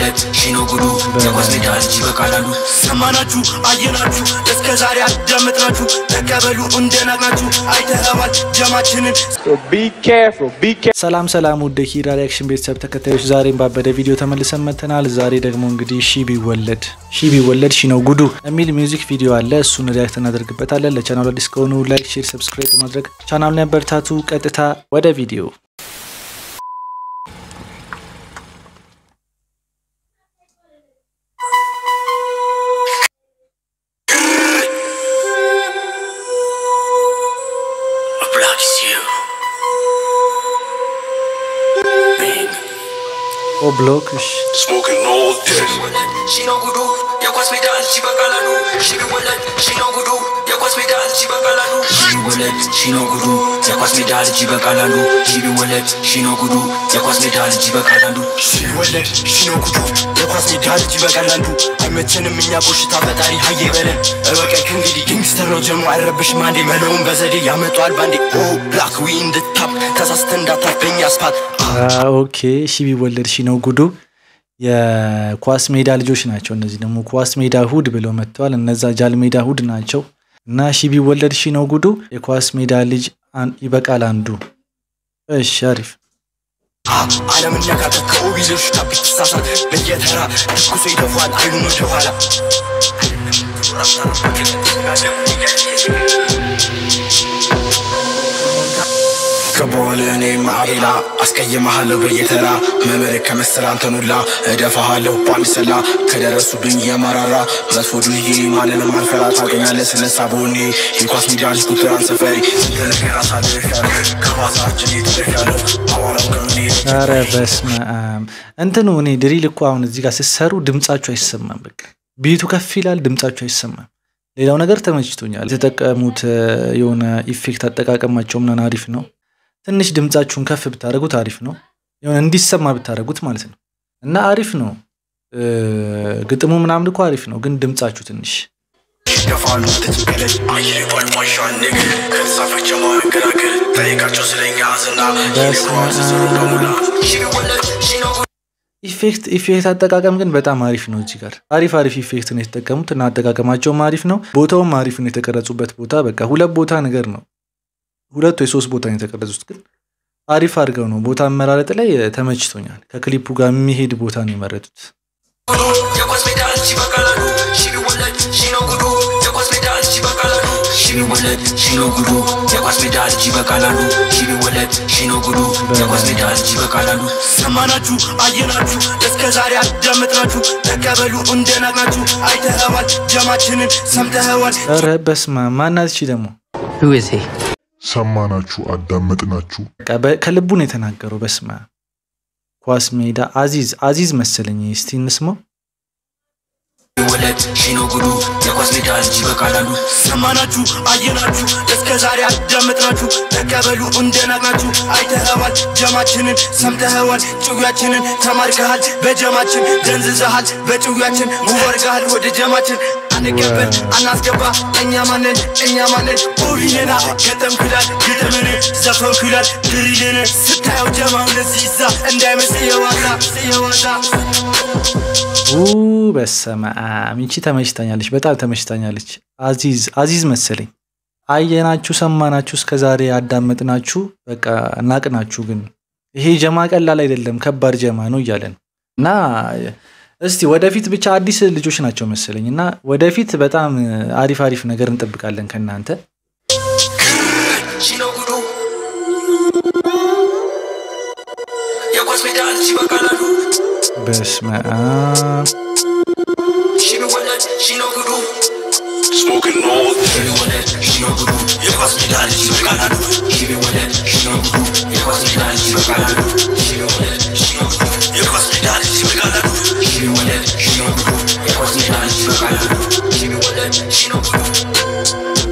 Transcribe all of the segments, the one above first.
ቢወለድ ሺኖ ጉዱ የኳስ ሜዳ ልጅ ይበቃላሉ ሰማናችሁ አየናችሁ እስከ ዛሬ አዳመጥናችሁ ተቀበሉ እንደናቅናችሁ አይተኸዋል ጀማችንን So be careful. Be careful. ሰላም ሰላም ውድ ሂራ ሪያክሽን ቤተሰብ ተከታዮች ዛሬም ባበደ ቪዲዮ ተመልሰን መጥተናል። ዛሬ ደግሞ እንግዲህ ሺ ቢወለድ ሺ ቢወለድ ሺ ነው ጉዱ የሚል ሚውዚክ ቪዲዮ አለ። እሱን ሪያክት እናደርግበታለን። ለቻናሉ አዲስ ከሆኑ ላይክ፣ ሼር፣ ሰብስክራይብ በማድረግ ቻናሉን ያበረታቱ። ቀጥታ ወደ ቪዲዮ Black is you Bang ኦ ብሎክ እሺ Smoking all day ሺኖ ጉዱ የኳስ ሜዳ ልጅ ይበቃላሉ ሺ ቢወለድ ሺኖ ጉዱ የኳስ ሜዳ ልጅ ይበቃላሉ ሺ ቢወለድ ሺኖ ጉዱ የኳስ ሜዳ ልጅ ይበቃላሉ ሺ ቢወለድ ሺኖ ጉዱ የኳስ ሜዳ ልጅ ይበቃላሉ ሺ ቢወለድ ሺኖ ጉዱ የኳስ ሜዳ ልጅ ይበቃላሉ አይመቸንም እኛ ቆሽታ ፈጣሪ ሀየ በለን እበቀክ እንግዲህ ጊንግስተር ነው ጀሞ አይረብሽም አንዴ መለውን በዘዴ ያመጧል ባንዴ ኦ ብላክ ዊ እንድታፕ ተሳስተ እንዳታበኝ አስፋት አ፣ ኦኬ ሺ ቢወለድ ሺ ነው ጉዱ የኳስ ሜዳ ልጆች ናቸው። እነዚህ ደግሞ ኳስ ሜዳ እሁድ ብለው መጥተዋል። እነዛ ጃል ሜዳ እሁድ ናቸው እና ሺ ቢወለድ ሺ ነው ጉዱ የኳስ ሜዳ ልጅ አን- ይበቃል አንዱ። እሺ አሪፍ ዓለም ነካከት ከኦቢሎች ጋር ብትሳሳት በየተራ ትኩሶ ይደፏል አይኑን ወደ ኋላ ገባዋል እኔ ማዕቤላ አስቀይመሃለሁ በየተራ መምህር ከመሰል አንተን ሁላ እደፋሃለሁ ጳሚሰላ ከደረሱብኝ የመራራ መጥፎ ዱዬ ማንንም አልፈራ ታገኛለህ ስነሳ በሆኔ የኳስ ሜዳ ልጅ ቁጥራን ሰፈሪ ስንት ነገር አሳልፌያለሁ ከባሳችን የተደፊያለሁ አዋራው ከምኔ ኧረ በስመ አብ እንትኑ እኔ ድሪል እኮ አሁን እዚህ ጋር ስትሰሩ ድምጻችሁ አይሰማም። በቃ ቤቱ ከፍ ይላል፣ ድምጻችሁ አይሰማም። ሌላው ነገር ተመችቶኛል። የተጠቀሙት እ፣ የሆነ ኢፌክት አጠቃቀማቸው ምናምን አሪፍ ነው። ትንሽ ድምጻችሁን ከፍ ብታደርጉት አሪፍ ነው። የሆነ እንዲሰማ ብታደርጉት ማለት ነው እና አሪፍ ነው። እ፣ ግጥሙ ምናምን እኮ አሪፍ ነው፣ ግን ድምጻችሁ ትንሽ ይደፋሉ ተጭቀለች አየር ቋልቋሻ ንግር ከተሳፈች ማገራገር ጠይቃቸው ስለኛ ዝና የሚዋስስሩ በሙላ ሺወለድ ሺኖ ኢፌክት ኢፌክት አጠቃቀም ግን በጣም አሪፍ ነው። እዚህ ጋር አሪፍ አሪፍ ኢፌክት ነው የተጠቀሙት እና አጠቃቀማቸውም አሪፍ ነው። ቦታውም አሪፍ ነው። የተቀረጹበት ቦታ በቃ ሁለት ቦታ ነገር ነው። ሁለት ወይ ሶስት ቦታ ነው የተቀረጹት፣ ግን አሪፍ አድርገው ነው ቦታ አመራረጥ ላይ ተመችቶኛል። ከክሊፑ ጋር የሚሄድ ቦታ ነው የመረጡት። ጉዱ የኳስ ሜዳ ልጅ ይበቃላሉ ሺወለድ ሺኖ ጉዱ የኳስ ሜዳ ልጅ ይበቃላሉ ሺወለድ ሺኖ ጉዱ የኳስ ሜዳ ልጅ ይበቃላሉ ሺወለድ ሺኖ ጉዱ የኳስ ሜዳ ልጅ ይበቃላሉ ሰማናችሁ አየናችሁ እስከ ዛሬ አዳመጥናችሁ ተቀበሉ እንደናቅናችሁ አይተኸዋል ጀማችንን ሰምተኸዋል ኧረ በስመ አብ ማናት እቺ ደግሞ Who is he? ሰማናችሁ፣ አዳመጥናችሁ። በቃ በ- ከልቡ ነው የተናገረው። በስመ አብ ኳስ ሜዳ አዚዝ አዚዝ መሰለኝ። እስቲ እንስማው። ወለድ ሺኖ ጉዱ የኳስ ሜዳ ልጅ ይበቃላሉ ሰማናችሁ አየናችሁ እስከ ዛሬ አዳመጥናችሁ ተቀበሉ እንደናቅናችሁ አይተኸዋል ጀማችንን ሰምተኸዋል ጭዊያችንን ተማርከሃል በጀማችን ደንዝዘሃል በጭዊያችን ውወርገሃል ወደ ጀማችን አንቀበል አናስገባ እኛ ማንን እኛ ማንን ኦቢኔና ገጠምኩላል ግጥምን ዘፈንኩላል ድሪልን ስታየው ጀማው ለዚህ ይዛ እንዳይመስል የዋዛ የዋዛ ኡ በስመ አብ ይቺ ተመችታኛለች፣ በጣም ተመችታኛለች። አዚዝ አዚዝ መሰለኝ። አየናችሁ፣ ሰማናችሁ፣ እስከ ዛሬ ያዳመጥናችሁ፣ በቃ ናቅናችሁ። ግን ይሄ ጀማ ቀላል አይደለም፣ ከባድ ጀማ ነው እያለ ነው እና እስቲ ወደፊት ብቻ አዲስ ልጆች ናቸው መሰለኝ እና ወደፊት በጣም አሪፍ አሪፍ ነገር እንጠብቃለን ከእናንተ። ሺኖ ጉዱ የኳስ ሜዳ ልጅ ይበቃላሉ በስመ አብ ሺ ቢወለድ ሺኖ ጉዱ ስሞክን ኖ ሺ ቢወለድ ሺኖ ጉዱ የኳስ ሜዳ ልጅ ይበቃላሉ ሺ ቢወለድ ሺኖ ጉዱ የኳስ ሜዳ ልጅ ይበቃላሉ ሺ ቢወለድ ሺኖ ጉዱ የኳስ ሜዳ ልጅ ይበቃላሉ ሺ ቢወለድ ሺኖ ጉዱ የኳስ ሜዳ ልጅ ይበቃላሉ ሺ ቢወለድ ሺኖ ጉዱ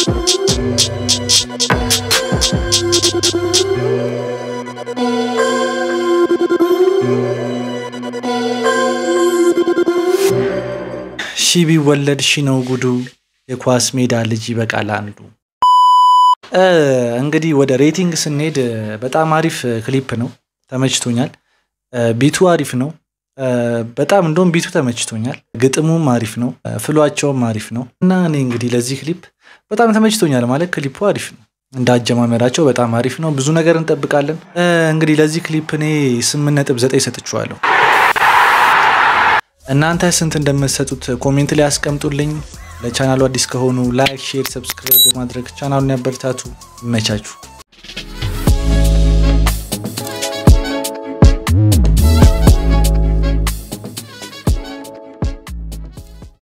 ሺ ቢወለድ ሺ ነው ጉዱ የኳስ ሜዳ ልጅ ይበቃል አንዱ። እ እንግዲህ ወደ ሬቲንግ ስንሄድ እ፣ በጣም አሪፍ እ፣ ክሊፕ ነው፣ ተመችቶኛል። እ፣ ቢቱ አሪፍ ነው። በጣም እንደውም ቢቱ ተመችቶኛል። ግጥሙም አሪፍ ነው፣ ፍሏቸውም አሪፍ ነው እና እኔ እንግዲህ ለዚህ ክሊፕ በጣም ተመችቶኛል። ማለት ክሊፑ አሪፍ ነው፣ እንደ አጀማመራቸው በጣም አሪፍ ነው። ብዙ ነገር እንጠብቃለን። እንግዲህ ለዚህ ክሊፕ እኔ ስምንት ነጥብ ዘጠኝ ሰጥቼዋለሁ። እናንተ ስንት እንደምትሰጡት ኮሜንት ላይ ያስቀምጡልኝ። ለቻናሉ አዲስ ከሆኑ ላይክ፣ ሼር፣ ሰብስክራይብ በማድረግ ቻናሉን ያበረታቱ። ይመቻችሁ።